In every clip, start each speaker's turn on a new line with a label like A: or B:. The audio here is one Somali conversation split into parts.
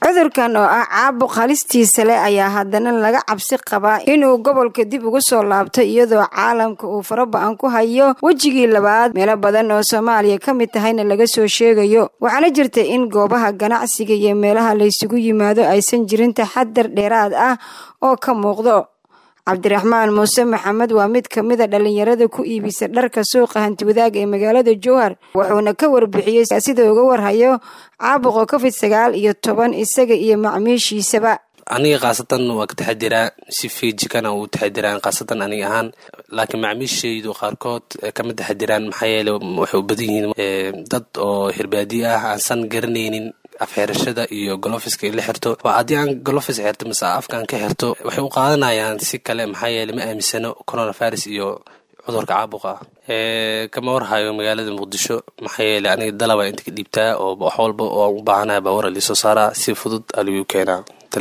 A: cudurkan oo ah caabuq halistiisa leh ayaa haddana laga cabsi qabaa inuu gobolka dib ugu soo laabto iyadoo caalamka uu faraba-an ku hayo wejigii labaad meelo badan oo soomaaliya ka mid tahayna laga soo sheegayo waxaana jirta in goobaha ganacsiga iyo meelaha laysugu yimaado aysan jirin taxadar dheeraad ah oo ka muuqdo cabdiraxmaan muuse maxamed waa mid ka mida dhallinyarada ku iibisa dharka suuqa hantiwadaag ee magaalada jowhar wuxuuna ka warbixiyey sida uga warhayo caabuqa covid sagaal iyo toban isaga iyo macmiishiisaba
B: aniga khaasatan waa ka taxadiraa si fiijikana uu taxadiraan khaasatan aniga ahaan laakiin macmiishaydu qaarkood kama taxadiraan maxaa yeele waxay u badan yihiin dad oo hirbaadiye ah aansan garanaynin afxirashada iyo golofiska in la xirto haddii aan golofis xirto mise afkaan ka xirto waxay u qaadanayaan si kale maxaa yeele ma aaminsano coronavirus iyo cudurka caabuqa ah kama warhayo magaalada muqdisho maxaa yeele aniga dalaba inta ka dhiibtaa oo wax walba oo u baahanaya baawara liisoo saaraa si fudud aligu keenaa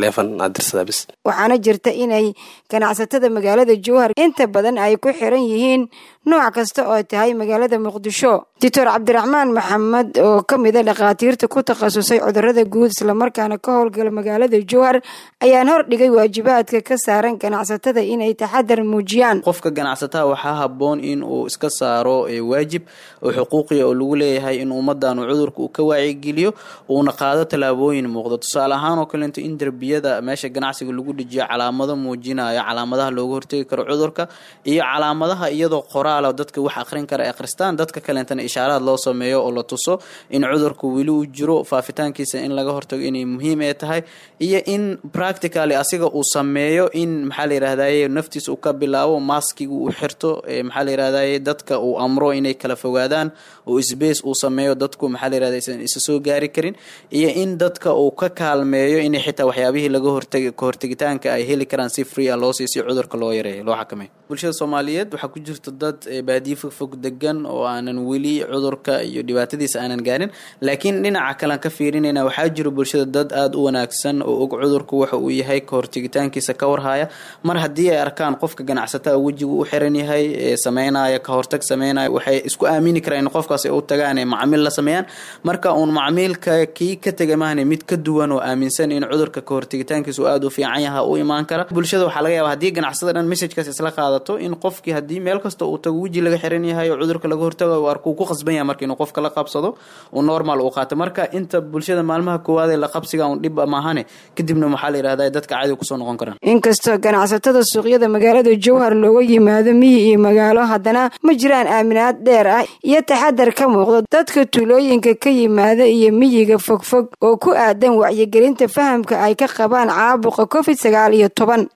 A: waxaana jirta inay ganacsatada magaalada jowhar inta badan ay ku xiran yihiin nooc kasta oo tahay magaalada muqdisho doctor cabdiraxmaan maxamed oo ka mida dhakhaatiirta ku takhasusay cudurada guud islamarkaana ka howlgala magaalada jowhar ayaan hor dhigay waajibaadka ka saaran ganacsatada inay taxadar muujiyaan
C: qofka ganacsataa waxaa haboon in uu iska saaro waajib oo xuquuqiya oo lagu leeyahay in ummadan cudurka uu ka waacigeliyo uuna qaado tallaabooyin muuqdo tusaale ahaan oo kaleeto in derbiyada meesha ganacsiga lagu dhejiyo calaamado muujinaya calaamadaha looga hortegi karo cudurka iyo calaamadaha iyadoo qoraala dadka wax akhrin kara akhristaan dadka kaleentana ishaaraad loo sameeyo oo la tuso in cudurka weli uu jiro faafitaankiisa in laga hortago inay muhiim ee tahay iyo in practically asiga uu sameeyo in maxaa la yirahdaye naftiisa uu ka bilaabo maskiga uu xirto maxaa la yirahdaye dadka uu amro inay kala fogaadaan oo sbace uu sameeyo dadku maxaa la yirahda isan isa soo gaari karin iyo in dadka uu ka kaalmeeyo inay xitaa waxyaabihii laga hortagi kahortegitaanka ay heli karaan si free a loo siiy si cudurka loo yareeyo loo xakameeyo bulshada soomaaliyeed waxaa ku jirta dad baadiye fogfog degan oo aanan weli cudurka iyo dhibaatadiisa aanan gaarin laakiin dhinaca kalean ka fiirinayna waxaa jiro bulshada dad aada u wanaagsan oo og cudurku waxa uu yahay kahortegitaankiisa ka warhaya mar haddii ay arkaan qofka ganacsataa wejigu u xiran yahay sameynaya kahortag sameynaya waxay isku aamini karaan in qofkaas ay u tagaan macmiil la sameeyaan marka uun macmiilka kii ka tega mahne mid ka duwan oo aaminsan in cudurka kahortegitaankiisa uu aada u fiican yaha u imaan kara bulshada waxaa laga yaaba haddii ganacsada dhan messajkaas isla qaadato in qofkii haddii meel kasta uu tago weji laga xiran yahay oo cudurka laga hortago u arkuu ku qasban yahay marka inuu qofka la qabsado uu normal uu qaato marka inta bulshada maalmaha koowaad ee la qabsiga un dhib maahane kadibna waxaa la yirahdaa dadka caadi kusoo noqon karaan
A: inkastoo ganacsatada suuqyada magaalada jowhar looga yimaado miyi iyo magaalo haddana ma jiraan aaminaad dheer ah iyo taxadar ka muuqdo dadka tuulooyinka ka yimaada iyo miyiga fogfog oo ku aadan wacyigelinta fahamka ay ka qabaan caabuqa covid sagaal iyo toban